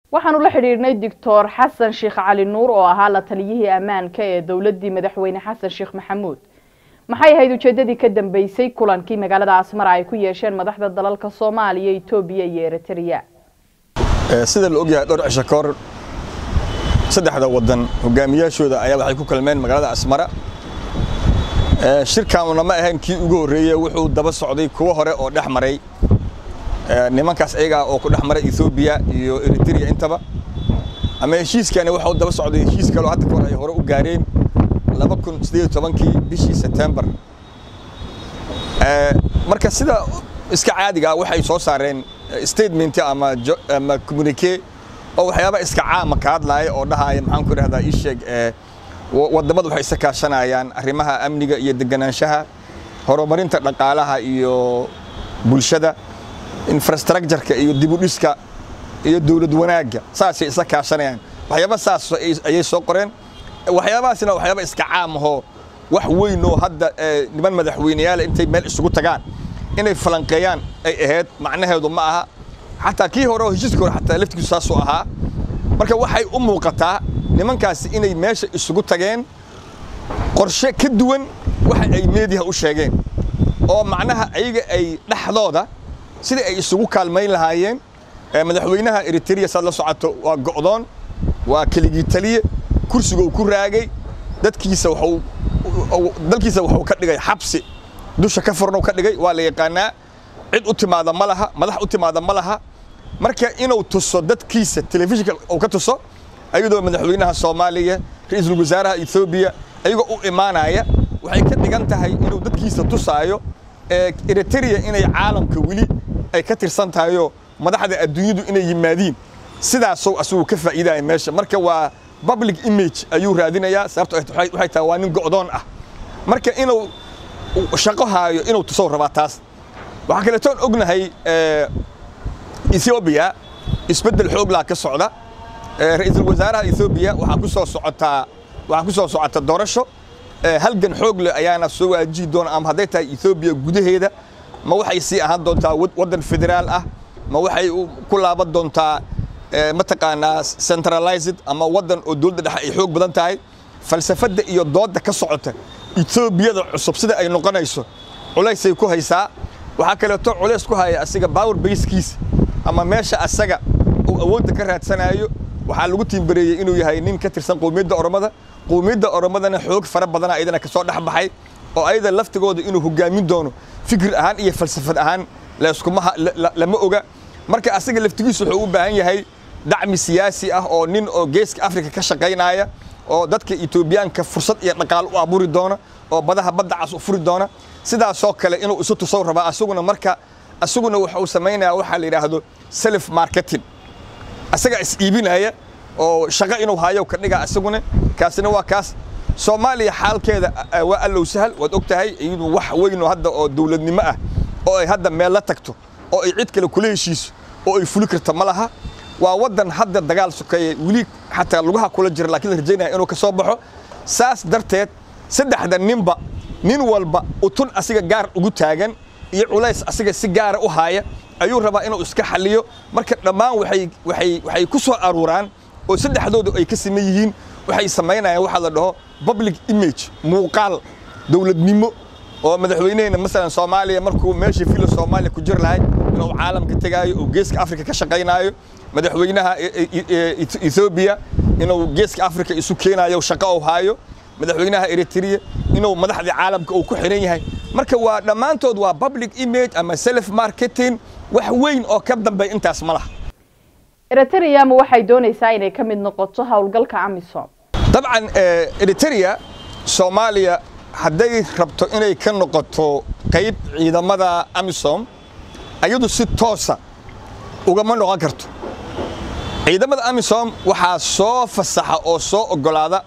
waxaanu la xidhiidhnay doctor xasan sheekh cali nuur oo ahaa la taliyihii ammaanka ee dowladdii madaxweyne xasan sheekh maxamuud maxay ahayd ujeedadii ka dambeysay kulankii magaalada asmara ay ku yeesheen madaxda dalalka soomaaliya etoobiya iyo eritrea sida la ogyahay dhowr cisho ka hor saddexda waddan hogaamiyaashooda ayaa waxay ku kulmeen magaalada asmara shirkaanuna ma ahayn kii ugu horreeyey wuxuu daba socday kuwo hore oo dhex maray nimankaas ayagaa oo ku dhex maray ethoobiya iyo eritrea intaba ama heshiiskani waxau daba socday heshiis kaloo hadda kahor ay hore u gaareen laba kun siddeed iyo tobankii bishii sebtembar marka sida iska caadiga waxay soo saareen statement ama ama communique oo waxyaaba iska caama ka hadlaaya oo dhahaya maxaan ku idhahdaa ii sheeg waddamadu waxay isa kaashanayaan arrimaha amniga iyo deganaanshaha horumarinta dhaqaalaha iyo bulshada infrastructureka iyo dibudhiska iyo dowlad wanaagga saasay isa kaashanayaan waxyaaba saas ayay soo qoreen waxyaabahaasina waxyaaba iska caam ahoo wax weyn oo hadda niman madaxweyneyaala intay meel isugu tagaan inay falanqeeyaan ay ahayd macnaheedu ma aha xataa kii hore oo heshiiska hore xataa laftigiisu saasuu ahaa marka waxay u muuqataa nimankaasi inay meesha isugu tageen qorshe ka duwan waxa ay meediyaha u sheegeen oo macnaha ayaga ay dhexdooda sidai ay isugu kaalmayn lahaayeen madaxweynaha eritrea saad la socoto waa go'doon waa keligii taliye kursiga uu ku raagay dadkiisa waxuu dalkiisa wuxuu ka dhigay xabsi dusha ka furnow ka dhigay waa la yaqaanaa cid u timaada ma laha madax u timaada ma laha marka inuu tuso dadkiisa telefishinka uu ka tuso ayadoo madaxweynaha soomaaliya ra-iisul wasaaraha ethoobiya ayagoo u imaanaya waxay ka dhigan tahay inuu dadkiisa tusaayo eritrea inay caalamka weli ay ka tirsan tahayoo madaxda adduunyadu inay yimaadiin sidaasuu asagu ka faa'iidaya meesha marka waa public image ayuu raadinayaa sababto waxay tahay waa nin go'doon ah marka inuu shaqo haayo inuu tusow rabaa taas waxaa kaleetoon ognahay ethoobiya isbeddel xooglaa ka socda ra-iisul wasaaraha ethoobiya waxaa ku soo socotaa waxaa ku soo socota doorasho halgan xoog leh ayaana soo waajihi doona ama hadday tahay ethoobiya gudaheeda ma waxay sii ahaan doontaa waddan federaal ah ma waxay ku laaban doontaa mataqaanaa centralized ama waddan oo dowladda dhexe ay xoog badan tahay falsafadda iyo doodda ka socota etoobiyada cusub sida ay noqonayso culaysay ku haysaa waxaa kaleeto culays ku haya asiga power basekiisa ama meesha asaga uu awoodda ka raadsanayo waxaa lagu tiimbareeyey inuu yahay nin ka tirsan qowmiyadda oromada qowmiyadda oromadana xoog fara badana ayadana kasoo dhex baxay oo ayada laftigooda inuu hogaamin doono fikir ahaan iyo falsafad ahaan layskuma lama oga marka asaga laftigiisu wuxuu u baahan yahay dacmi siyaasi ah oo nin oo geeska afrika ka shaqaynaya oo dadka etoobiyaanka fursad iyo dhaqaal u abuuri doona oo badaha badda cas u furi doona sidaasoo kale inuu isu tusow rabaa asaguna marka asaguna wuxuu samaynaya waxaa la yidhaahdo self marketing asagaa is iibinaya oo shaqo inuu hayo ka dhiga asaguna kaasina waa kaas soomaaliya xaalkeeda waa allow sahal waad og tahay iyadu wax weyn oo hadda oo dowladnimo ah oo ay hadda meel la tagto oo ay cid kale kula heshiiso oo ay fuli karta ma laha waa waddan hadda dagaal sokeeye weli xataa lugaha kula jira laakiin la rajaynaya inuu ka soo baxo saas darteed saddexda ninba nin walba utun asiga gaar ugu taagan iyo culays asiga si gaara u haaya ayuu rabaa inuu iska xalliyo marka dhammaan waxay waxay waxay ku soo aruuraan oo saddexdoodu ay ka siman yihiin waxay samaynayaan waxaa la dhaho public image muuqaal dowladnimo oo madaxweynehena masalan soomaaliya markuu meeshii fila soomaaliya ku jiri lahay inuu caalamka tegaayo oo geeska afrika ka shaqaynaayo madaxweynaha ethoobiya inuu geeska afrika isu keenayo shaqo u haayo madaxweynaha eritrea inuu madaxdii caalamka uu ku xiran yahay marka waa dhammaantood waa public image ama self marketing wax weyn oo ka dambeeya intaas ma laha eritrea ma waxay doonaysaa inay ka mid noqoto howlgalka amisom dabcan eritrea soomaaliya hadday rabto inay ka noqoto qayb ciidamada amisom ayadu si toosa ugama noqon karto ciidamada amisom waxaa soo fasaxa oo soo oggolaada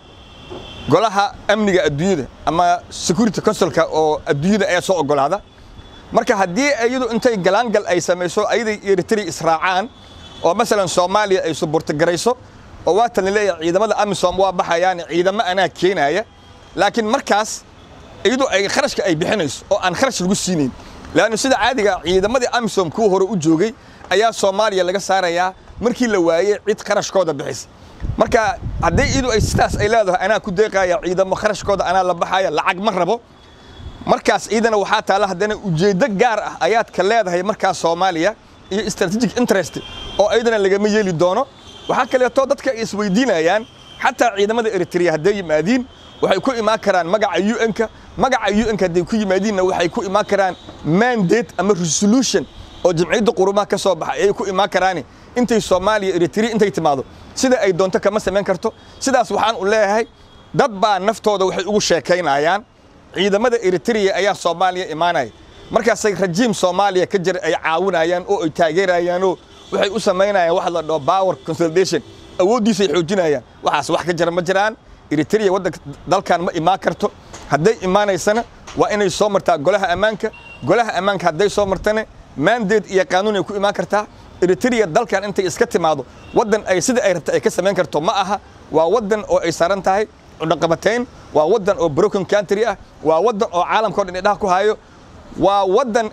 golaha amniga adduunyada ama security councilka oo adduunyada ayaa soo oggolaada marka haddii iyadu intay galaangal ay samayso ayaday eritrea israacaan oo masalan soomaaliya ay suburtagarayso oo waatan laleeyahay ciidamada amisom waa baxayaan ciidamo anaa keenaya laakiin markaas iyadu ay kharashka ay bixinayso oo aan kharash lagu siinayn laannu sida caadiga ciidamadii amisom kuwa hore u joogay ayaa soomaaliya laga saarayaa markii la waayey cid kharashkooda bixisa marka haddii idu ay sidaas ay leedahay anaa ku deeqaya ciidamo kharashkooda anaa la baxaya lacag ma rabo markaas ciidana waxaa taalla haddana ujeeddo gaar ah ayaad ka leedahay markaas soomaaliya iyo strategic interest oo ayadana lagama yeeli doono waxaa kaleeto dadka ay isweydiinayaan xataa ciidamada eritrea hadday yimaadiin waxay ku imaan karaan magaca un-ka magaca un-ka hadday ku yimaadiinna waxay ku imaan karaan mandate ama resolution oo jamciyadda qurumaha ka soo baxay ayay ku imaan karaani intay soomaaliya eritrea intay timaado sida ay doonto kama samayn karto sidaas waxaan u leeyahay dad baa naftooda waxay ugu sheekaynayaan ciidamada eritrea ayaa soomaaliya imaanaya markaasay rajiim soomaaliya ka jira ay caawinayaan oo ay taageerayaanoo waxay u samaynayaan wax la dhaho power consolidation awooddiisay xoojinayaan waxaas wax ka jira ma jiraan eritrea waddanka dalkan ma imaan karto hadday imaanaysana waa inay soo martaa golaha ammaanka golaha ammaanka hadday soo martana mandate iyo qaanuun ay ku imaan kartaa eritrea dalkan intay iska timaado waddan ay sida ay rabta ay ka samayn karto ma aha waa waddan oo ay saaran tahay cudhaqabatayn waa waddan oo broken country ah waa waddan oo caalamkao dhan idhaha ku hayo waa waddan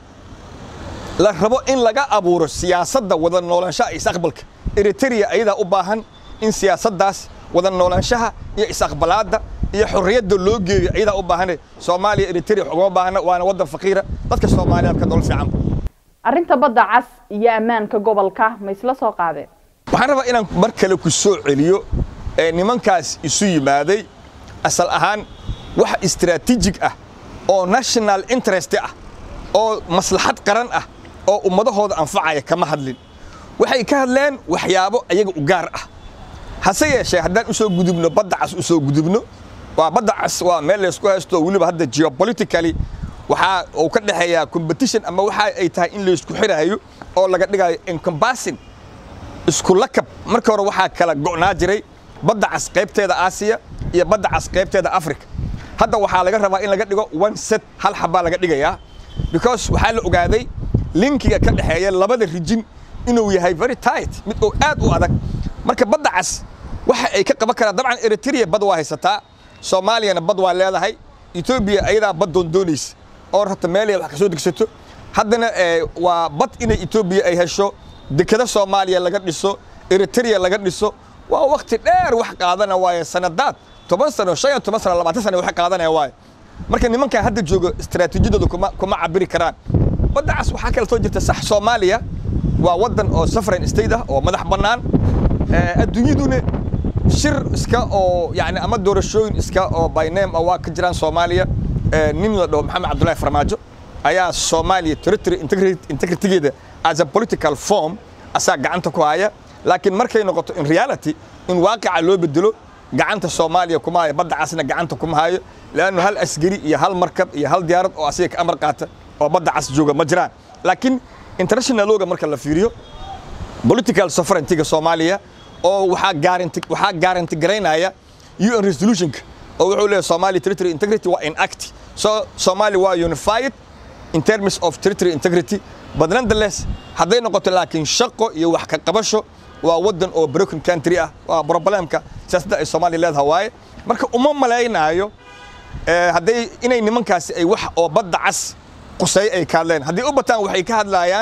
la rabo in laga abuuro siyaasadda wada noolaanshaha isaqbalka eritrea ayadaa u baahan in siyaasaddaas wada noolaanshaha iyo isaqbalaadda iyo xorriyadda loo geeyo ayadaa u baahane soomaaliya eritrea ugama baahna waana waddan faqiira dadka soomaaliyeed ka nolol fiican arrinta badda cas iyo ammaanka gobolka ma isla soo qaadeen waxaan rabaa inaan mar kale ku soo celiyo ee nimankaas isu yimaaday asal ahaan wax istaraatiijig ah oo national interest ah oo maslaxad qaran ah oo ummadahooda anfacaya kama hadlin waxay ka hadleen waxyaabo ayaga u gaar ah hase yeeshee haddaan u soo gudubno badda cas u soo gudubno waa badda cas waa meel laysku haysto weliba hadda geopolitically waxaa uu ka dhexeeyaa competition ama waxa ay tahay in laysku xiraayo oo laga dhigayo encompassing isku lakab marka hore waxaa kala go'naa jiray badda cas qaybteeda aasiya iyo badda cas qaybteeda africa hadda waxaa laga rabaa in laga dhigo one set hal xabbaa laga dhigayaa because waxaa la ogaaday linkiga ka dhexeeya labada rijin inuu yahay very tight mid oo aad u adag marka badda cas waxa ay ka qaban karaan dabcan eritrea bad waa haysataa soomaaliyana bad waa leedahay etoobiya ayadaa bad doondoonaysa oo rabta meelay wax ka soo degsato haddana waa bad inay etoobiya ay hesho dekada soomaaliya laga dhiso eritrea laga dhiso waa wakti dheer wax qaadana waaye sanadaad toban sano shan iyo toban sano labaatan sano wax qaadanaya waaye marka nimankan hadda jooga istaraatiijiyadooda kuma kuma cabiri karaan badda cas waxaa kale soo jirta sax soomaaliya waa waddan oo sovereign state ah oo madax bannaan adduunyaduna shir iska oo yani ama doorashooyin iska oo by name ah waa ka jiraan soomaaliya nin la dhaho maxamed cabdullaahi farmaajo ayaa soomaaliya territory integritygeeda as a political form asaa gacanta ku haya laakiin markay noqoto in reality in waaqica loo bedelo gacanta soomaaliya kuma hayo badda casna gacanta kuma hayo leannu hal asgari iyo hal markab iyo hal diyaarad oo asiga ka amar qaata oo badda cas jooga ma jiraan laakiin internationaloga marka la fiiriyo political sovereigntyga soomaaliya oo waxaa guarantee waxaa guarantee garaynaya UN resolutionka oo wuxuu leeyahay Somali territory integrity waa enact so Somali waa unified in terms of territory integrity but nonetheless hadday noqoto laakiin shaqo iyo wax ka qabasho waa waddan oo broken country ah waa problemka siyaasadda ay Soomaaliya leedahay waaye marka uma malaynaayo hadday inay nimankaasi ay wax oo badda cas qusay ay ka hadleen haddii u bataan waxay ka hadlayaan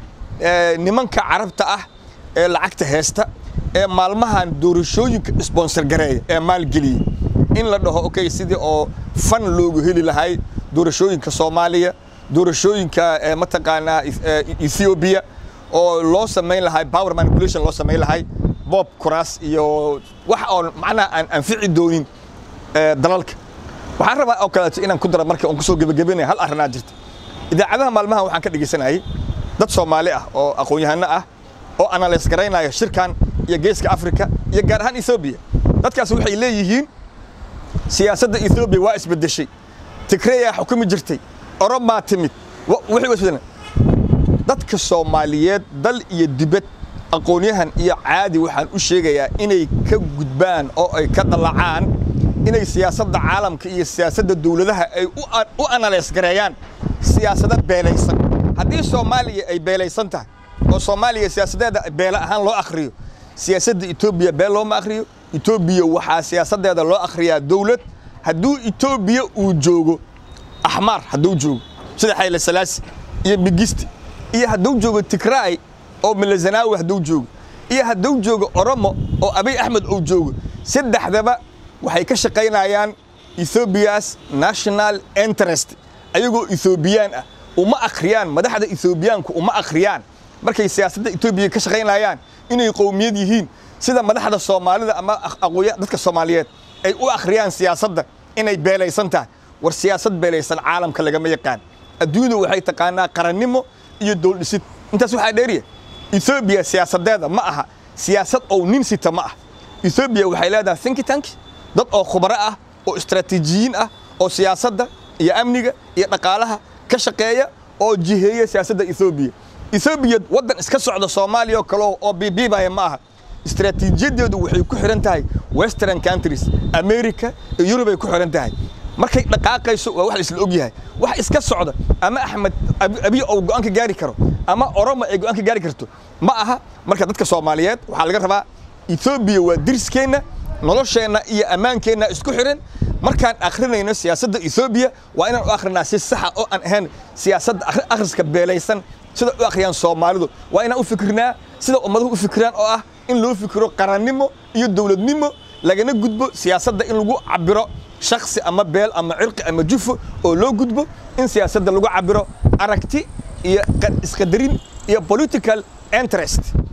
nimanka carabta ah ee lacagta heesta ee maalmahan doorashooyinka sponsor gareeya ee maalgeliyey in la dhaho okay sidii oo fan loogu heli lahay doorashooyinka soomaaliya doorashooyinka mataqaanaa ethiopia oo loo samayn lahay power manipulation loo samayn lahay bob kuraas iyo wax oo macnaha aan anfici doonin dalalka waxaan rabaa oo kaleeto inaan ku daro marka aan kusoo gebagabeynaya hal arrinaa jirta idaacadaha maalmahan waxaan ka dhegeysanayay dad soomaali ah oo aqoon-yahano ah oo analyse garaynaya shirkan iyo geeska africa iyo gaar ahaan ethoobiya dadkaas waxay leeyihiin siyaasadda ethoobiya waa isbedeshay tigreyaa xukumi jirtay oromaa timid wixii isbedelen dadka soomaaliyeed dal iyo dibad aqoonyahan iyo caadi waxaan u sheegayaa inay ka gudbaan oo ay ka dallacaan inay siyaasadda caalamka iyo siyaasadda dowladaha ay u analyse gareeyaan siyaasado beelaysan haddii soomaaliya ay beelaysan tahay oo soomaaliya siyaasadeeda beele ahaan loo akhriyo siyaasadda etoobiya beel looma akhriyo etoobiya waxaa siyaasaddeeda loo akhriyaa dowlad hadduu etoobiya uu joogo axmaar hadduu joogo sida xayle salaasi iyo migisti iyo hadduu joogo tigraay oo milazanaawi hadduu joogo iyo hadduu joogo oromo oo abiy axmed uu joogo saddexdaba waxay ka shaqaynayaan ethoobiya's national interest ayagoo ethoobiyan ah uma akhriyaan madaxda ethoobiyaanku uma akhriyaan markay siyaasadda etoobiya ka shaqaynayaan inay qowmiyad yihiin sida madaxda soomaalida ama aqooya dadka soomaaliyeed ay u akhriyaan siyaasadda inay beelaysan tahay war siyaasad beelaysan caalamka lagama yaqaan adduunyadu waxay taqaanaa qarannimo iyo dowldhisid intaas waxaa dheeriya ethoobiya siyaasadeeda ma aha siyaasad oo nin sita ma ah ethoobiya waxay leedahay think tank dad oo khubaro ah oo istaraatiijiyiin ah oo siyaasadda iyo amniga iyo dhaqaalaha ka shaqeeya oo jiheeya siyaasadda ethoobiya ethoobiya waddan iska socda soomaaliya oo kale oo bibiibaya ma aha istaraatiijiyadeedu waxay ku xihan tahay western countries america iyo yurubay ku xihan tahay markay dhaqaaqayso waa wax la isla og yahay wax iska socda ama axmed abiy ou go'aan ka gaari karo ama oromo ay go'aan ka gaari karto ma aha marka dadka soomaaliyeed waxaa laga rabaa ethoobiya waa diriskeenna nolosheenna iyo ammaankeenna isku xihan markaan akhrinayno siyaasadda ethoobiya waa inaan u akhrinaa si saxa oo aan ahayn siyaasadda akhriska beelaysan sida u akhriyaan soomaalidu waa inaan u fikirnaa sida ummaduhu u fikiraan oo ah in loo fikiro qarannimo iyo dowladnimo lagana gudbo siyaasadda in lagu cabiro shaksi ama beel ama cirqi ama jufo oo loo gudbo in siyaasadda lagu cabiro aragti iyo isqadarin iyo political interest